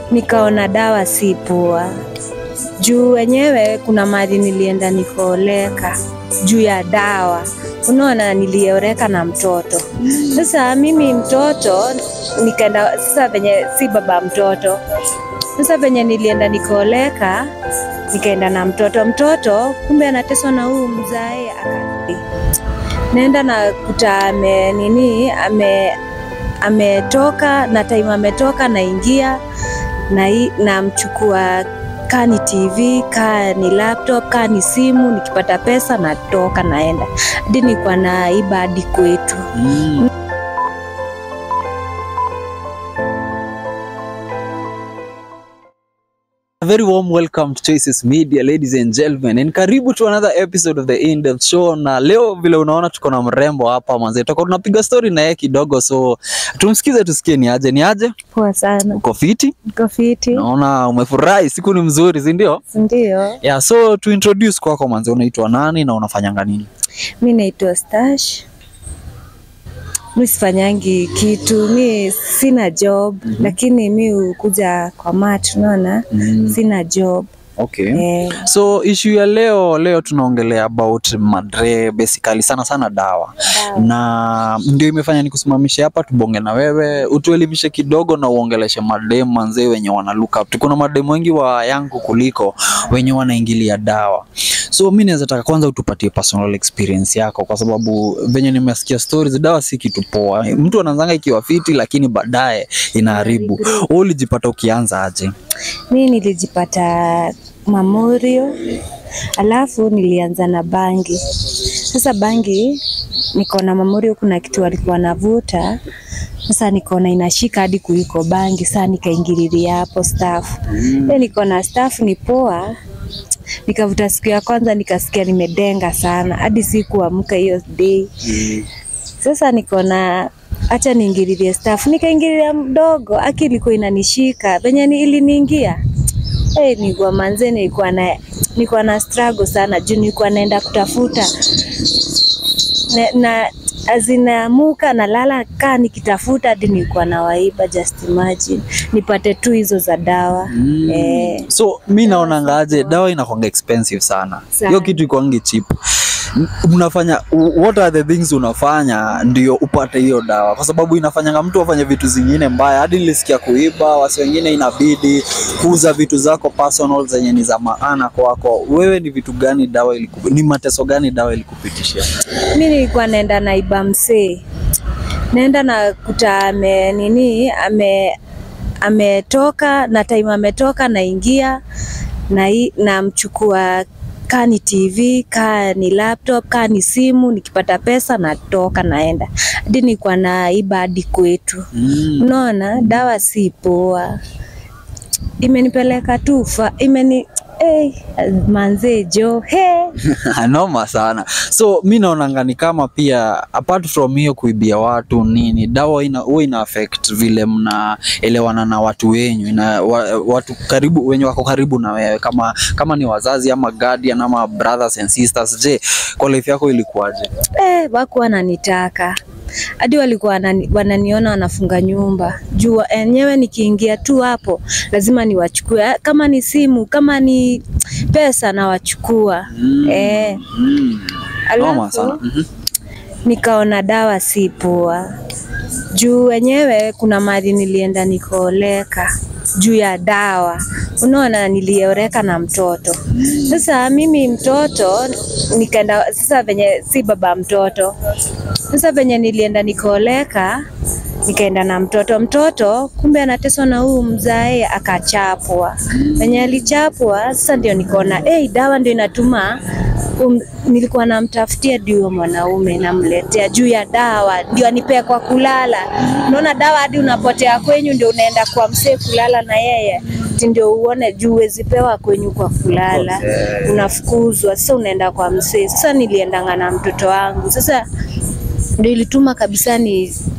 nikaona dawa si poa juu wenyewe kuna mahali nilienda nikaoleka juu ya dawa unaona nilioreka na mtoto sasa mimi mtoto nikaenda sasa venye si baba mtoto sasa venye nilienda nikaoleka nikaenda na mtoto mtoto kumbe anateswa na huu mzae aka naenda na kuta ame nini ame ametoka na time ametoka naingia na hii- namchukua kaa ni tv kaa ni laptop kaa ni simu nikipata pesa natoka naenda hadi nikuwa naiba hadi kwetu Mm. A very warm welcome to Choices Media, ladies and gentlemen, and karibu to another episode of the In Depth Show. Na leo vile unaona tuko na mrembo hapa manze, tutakuwa tunapiga story na yeye kidogo, so tumsikize tusikie ni aje. Ni aje? poa sana Uko fiti? uko fiti Naona umefurahi, siku ni mzuri, si ndio? ndio Yeah, so to introduce kwako manze, unaitwa nani na unafanyanga nini? mi naitwa stash mi sifanyangi kitu mi sina job lakini mi hukuja kwa mat unaona Mm. sina job Okay. eh, So issue ya leo leo tunaongelea about madre basically sana sana dawa Dawa. na ndio imefanya nikusimamishe hapa tubonge na wewe utuelimishe kidogo na uongeleshe madem manzee wenye wana look up. Kuna madem wengi wa yangu kuliko wenye wanaingilia dawa. So mi naweza taka kwanza utupatie personal experience yako, kwa sababu venye nimesikia stories, dawa si kitu poa. Mtu anaanzanga ikiwa fiti, lakini baadaye inaharibu. Wewe ulijipata ukianza aje? mi nilijipata mamorio alafu nilianza na bangi sasa bangi nikaona mamorio kuna kitu walikuwa navuta sasa nikaona inashika hadi kuliko bangi saa nikaingililia hapo staff mm. nikaona staff ni poa nikavuta siku ya kwanza nikasikia nimedenga sana hadi sikuamka hiyo day sasa nikaona acha niingililie staff nikaingililia mdogo aki ilikuwa inanishika venye ni- iliniingia hey, nilikuwa manze nilikuwa na nilikuwa na struggle sana juu nilikuwa naenda kutafuta na, na azinaamuka nalala kaa nikitafuta hadi nilikuwa na waiba just imagine nipate tu hizo za dawa Mm. eh, So mi naonanga aje dawa inakwanga expensive sana, Sana. hiyo kitu ikwangi cheap. M- Unafanya what are the things unafanya ndio upate hiyo dawa, kwa sababu inafanyanga mtu afanye vitu zingine mbaya. Hadi nilisikia kuiba, wasi wengine inabidi kuuza vitu zako personal zenye ni za maana kwako. Wewe ni vitu gani dawa iliku, ni mateso gani dawa ilikupitishia? mi nilikuwa naenda naiba msee naenda na kuta ame nini ame ametoka na time ametoka naingia na hii- namchukua kaa ni tv kaa ni laptop kaa ni simu nikipata pesa natoka naenda hadi nilikuwa naiba hadi kwetu Mm. unaona dawa si poa imenipeleka tu fa imeni hey, manzee jo hey. noma sana so mi naonanga ni kama pia apart from hiyo kuibia watu nini dawa ina, huwa ina affect vile mnaelewana na watu wenyu ina, wa, watu karibu wenye wako karibu na wewe kama kama ni wazazi ama guardian ama brothers and sisters je kwa life yako ilikuwaje eh, wakuwa wananitaka hadi walikuwa wanani- wananiona wanafunga nyumba juu enyewe nikiingia tu hapo lazima niwachukue Ah, kama ni simu kama ni pesa nawachukua Mm. eh, mm. noma sana alafu Mhm. nikaona dawa si poa juu wenyewe kuna mahali nilienda nikaoleka juu ya dawa unaona nilioreka na mtoto sasa mimi mtoto nikaenda sasa venye si baba mtoto sasa venye nilienda nikaoleka nikaenda na mtoto mtoto kumbe anateswa na huu mzae akachapwa venye alichapwa sasa ndio nikaona hey, dawa ndio inatuma um, nilikuwa namtafutia ndio mwanaume namletea juu ya dawa ndio anipea kwa kulala unaona dawa hadi unapotea kwenyu ndio unaenda kwa msee kulala na yeye Ati ndio uone juu huwezi pewa kwenyu kwa kulala unafukuzwa sasa unaenda kwa msee sasa niliendanga na mtoto wangu sasa ndio ilituma kabisa ni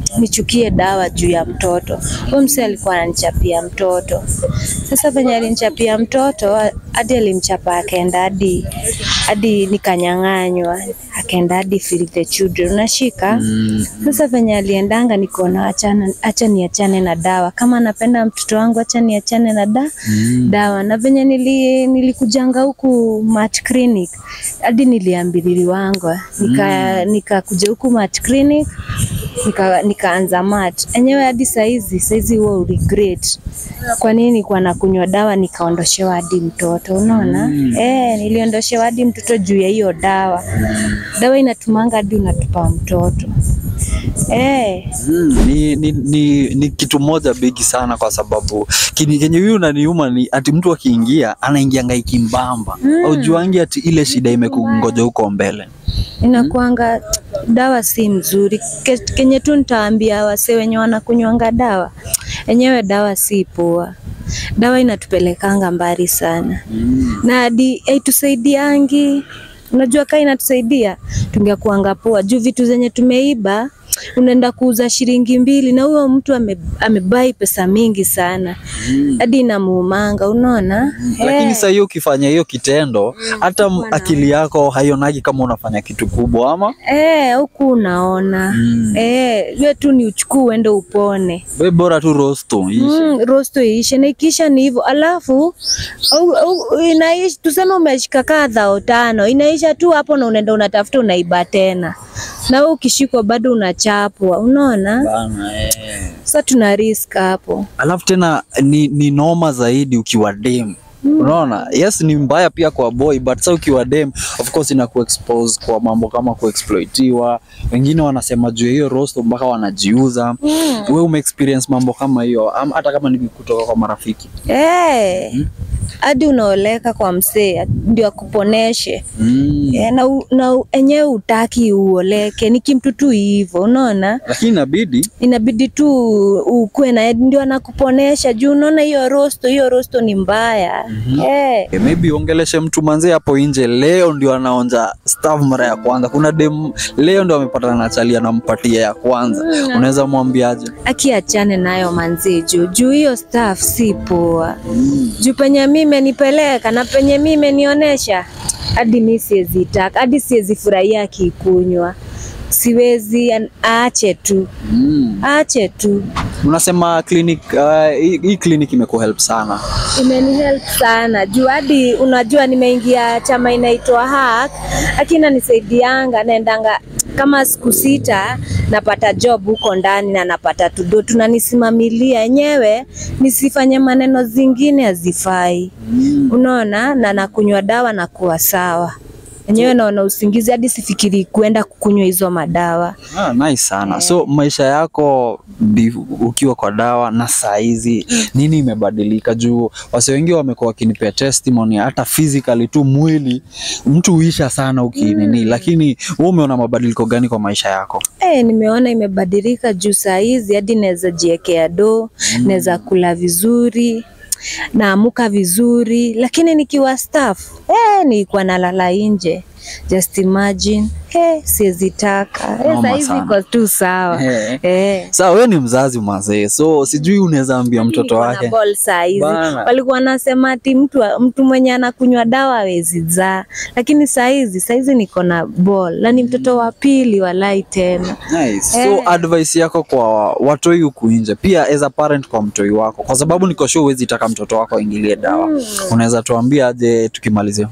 nichukie dawa juu ya mtoto. Huyo msee alikuwa ananichapia mtoto. Sasa venye alinichapia mtoto hadi alimchapa akaenda hadi hadi nikanyang'anywa, akaenda hadi Feed the Children. Unashika? Mm. Sasa venye aliendanga nikaona achana, acha niachane na dawa. Kama napenda mtoto wangu acha niachane na da, Mm. dawa. Na venye nili, nilikujanga huku Mat Clinic hadi niliambiliwangwa nika nikakuja huku Mat Clinic nika, nikaanza mat enyewe hadi saizi saizi huo regret kwa nini nilikuwa nakunywa dawa nikaondoshewa hadi mtoto unaona Mm. eh niliondoshewa hadi mtoto juu ya hiyo dawa dawa inatumanga hadi unatupa mtoto eh Mm, ni, ni, ni, ni kitu moja bigi sana kwa sababu kini- kenye huyu unaniuma ni ati mtu akiingia anaingianga ikimbamba Mm. aujuangi ati ile shida imekungoja huko mbele inakuanga dawa si mzuri Ke, kenye tu nitaambia wase wenye wanakunywanga dawa enyewe dawa si poa dawa inatupelekanga mbali sana mm. na hadi haitusaidiangi. Unajua kaa inatusaidia tungekuanga poa juu vitu zenye tumeiba unaenda kuuza shilingi mbili na huyo mtu ame, amebai pesa mingi sana hadi inamuumanga, unaona lakini Eh, saa hiyo ukifanya hiyo kitendo hata m- akili yako haionagi kama unafanya kitu kubwa ama eh, huku unaona Mm. eh, hiyo tu ni uchukue uende upone we bora tu rosto ishe. Mm, rosto iishe na ikiisha ni hivyo, alafu au, au, inaishi tuseme umeshika kaa dhao tano, inaisha tu hapo na unaenda unatafuta unaiba tena, na wewe ukishikwa bado unachapwa, unaona? Bana, eh. Sasa tuna risk hapo. alafu tena ni, ni noma zaidi ukiwa dem unaona yes ni mbaya pia kwa boy but sa ukiwa dem of course ina kuexpose kwa mambo kama kuexploitiwa wengine wanasema juu ya hiyo rosto mpaka wanajiuza Mm. we umeexperience mambo kama hiyo ama hata kama ni kutoka kwa marafiki Eh, hadi unaoleka kwa msee ndio akuponeshe mm. Eh, na, u- na u- enyewe utaki uoleke, ni kimtu tu hivyo, unaona? lakini inabidi inabidi tu ukuwe na ndio anakuponesha juu unaona hiyo rosto hiyo rosto ni mbaya eh Eh, maybe ongeleshe mtu manzee hapo nje leo ndio anaonja staff mara ya kwanza kuna dem leo ndio amepatana na chali anampatia ya kwanza unaweza mwambiaje akiachane nayo manzi juu juu hiyo staff si poa juu penye mi imenipeleka na penye mi imenionyesha hadi mi siwezi taka hadi siwezi furahia akikunywa siwezi an- aache tu mm. aache tu unasema clinic uh, hii hii clinic imekuhelp sana imenihelp sana juu hadi unajua nimeingia chama inaitwa hack akina nisaidianga naendanga kama siku sita napata job huko ndani na napata tudo tunanisimamilia enyewe nisifanye maneno zingine hazifai unaona na nakunywa dawa na kuwa sawa enyewe naona usingizi hadi sifikiri kuenda kukunywa hizo madawa ah, nice sana so maisha yako bi- ukiwa kwa dawa na saa hizi nini imebadilika juu wase wengi wamekuwa wakinipea testimony hata physically tu mwili mtu huisha sana ukinini lakini wewe umeona mabadiliko gani kwa maisha yako Eh, nimeona imebadilika juu saa hizi hadi naweza jiekea do mm. naweza kula vizuri naamuka vizuri, lakini nikiwa staff eh, nilikuwa nalala nje. Just imagine eh, siwezi taka eh, Noma saa hizi sana. iko tu sawa Eh. eh. Sawa, wewe ni mzazi mazee, so sijui unaweza ambia mtoto Nilikuwa na wake ball saa hizi Bana. walikuwa wanasema ati mtu, mtu mwenye anakunywa dawa hawezi zaa, lakini saa hizi saa hizi niko na ball na ni mtoto wa pili walai tena Nice. So Eh. advice yako kwa watoi huku nje, pia as a parent kwa mtoi wako, kwa sababu niko sure huwezi taka mtoto wako aingilie dawa, unaweza tuambia aje tukimalizia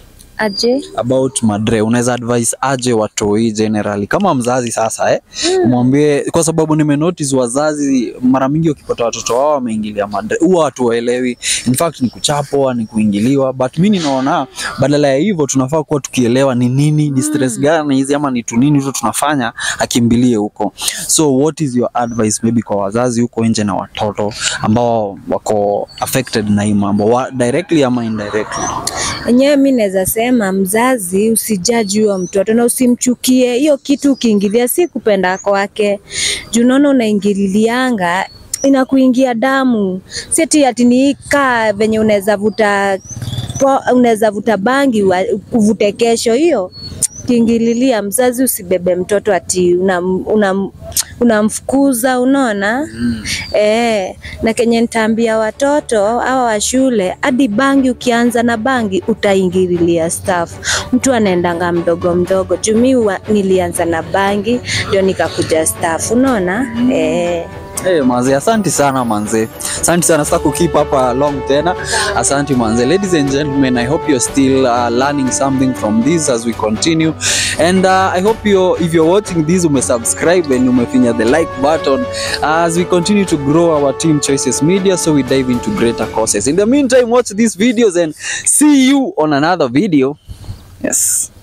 aje about madre, unaweza advise aje watoi generally kama mzazi sasa eh? Mwambie kwa sababu nime notice wazazi mara mingi wakipata watoto wao wameingilia madre huwa watu waelewi, in fact ni kuchapwa, ni kuingiliwa, but mimi ninaona badala ya hivyo tunafaa kuwa tukielewa ni nini, ni stress gani hizi ama ni tu nini tu tunafanya akimbilie huko. So what is your advice maybe kwa wazazi huko nje na watoto ambao wako affected na hii mambo wa, directly ama indirectly? enyewe mi naweza sema mzazi usijaji huyo mtoto na usimchukie hiyo kitu ukiingilia si kupenda kwake juu unaona unaingililianga inakuingia damu seti ati ni kaa venye unaweza vuta po- unaweza vuta bangi wa- uvute kesho hiyo kiingililia mzazi usibebe mtoto ati una, una unamfukuza unaona Mm. Eh, na kenye nitaambia watoto hawa wa shule, hadi bangi, ukianza na bangi utaingililia staff. Mtu anaendanga mdogo mdogo, juu mi wa- nilianza na bangi ndio nikakuja staff, unaona eh. Hey, manze, asante sana manze, asante sana sasa kukeep hapa long tena. Asante manze. Ladies and gentlemen, I hope you're still uh, learning something from this as we continue and uh, I hope you if you're watching this umesubscribe and umefinya the like button as we continue to grow our team Choices Media so we dive into greater causes. In the meantime, watch these videos and see you on another video. Yes.